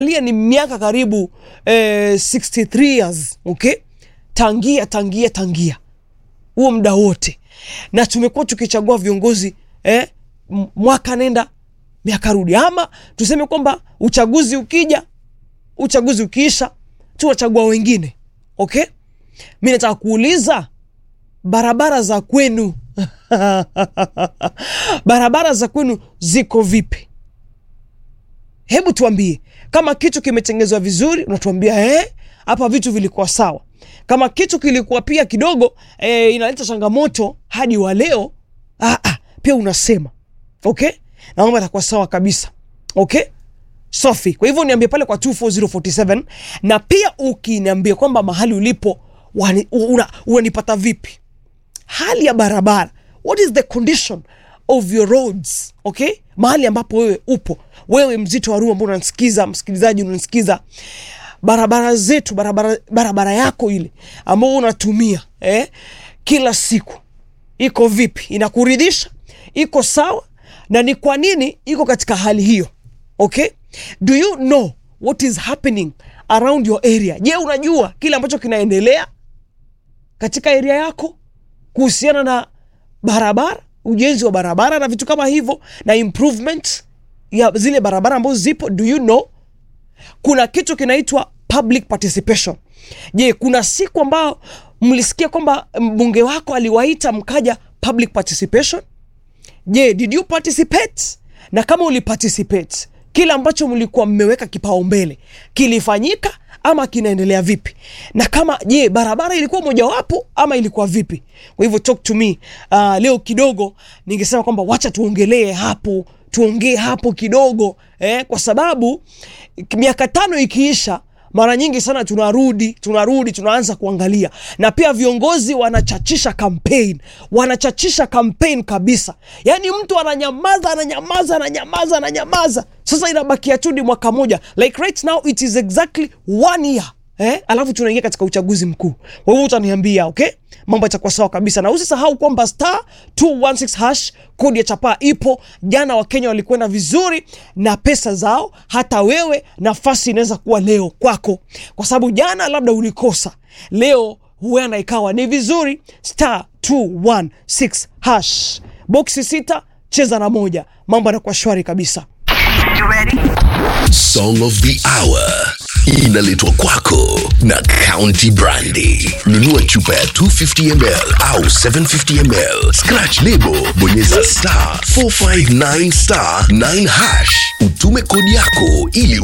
lia ni miaka karibu eh, 63 years okay tangia tangia tangia huo muda wote na tumekuwa tukichagua viongozi eh, m- mwaka nenda miaka rudi ama tuseme kwamba uchaguzi ukija uchaguzi ukiisha tunachagua wengine okay mi nataka kuuliza barabara za kwenu barabara za kwenu ziko vipi hebu tuambie kama kitu kimetengezwa vizuri unatuambia eh, hapa vitu vilikuwa sawa kama kitu kilikuwa pia kidogo eh, inaleta changamoto hadi wa leo ah, ah, pia unasema okay na mambo yatakuwa sawa kabisa okay safi kwa hivyo niambie pale kwa 24047 na pia ukiniambia kwamba mahali ulipo wani- una- unanipata vipi hali ya barabara what is the condition of your roads okay mahali ambapo wewe upo wewe mzito wa ruu ambao unanisikiza msikilizaji unanisikiza barabara zetu barabara, barabara yako ile ambao unatumia eh, kila siku iko vipi inakuridhisha iko sawa na ni kwa nini iko katika hali hiyo okay do you know what is happening around your area je unajua kile ambacho kinaendelea katika area yako kuhusiana na barabara ujenzi wa barabara na vitu kama hivyo na improvement ya zile barabara ambazo zipo do you know kuna kitu kinaitwa public participation je kuna siku ambao mlisikia kwamba mbunge wako aliwaita mkaja public participation je did you participate na kama uliparticipate kile ambacho mlikuwa mmeweka kipaumbele kilifanyika ama kinaendelea vipi na kama je barabara ilikuwa mojawapo ama ilikuwa vipi kwa hivyo talk to me uh, leo kidogo ningesema kwamba wacha tuongelee hapo tuongee hapo kidogo eh, kwa sababu miaka tano ikiisha mara nyingi sana tunarudi tunarudi tunaanza kuangalia na pia viongozi wanachachisha campaign wanachachisha campaign kabisa yaani mtu ananyamaza ananyamaza ananyamaza ananyamaza sasa inabakia tu ni mwaka moja like right now it is exactly one year eh? alafu tunaingia katika uchaguzi mkuu kwa hivyo utaniambia okay mambo yatakuwa sawa kabisa na usisahau kwamba star 216 hash kodi ya chapaa ipo jana wakenya walikwenda vizuri na pesa zao hata wewe nafasi inaweza kuwa leo kwako kwa sababu jana labda ulikosa leo huenda ikawa ni vizuri star 216 hash boksi sita cheza na moja mambo yanakuwa shwari kabisa Song of the Hour inaletwa kwako na County Brandy. Nunua chupa ya 250 ml au 750 ml, scratch lebo, bonyeza star 459 star 9 hash, utume kodi yako ili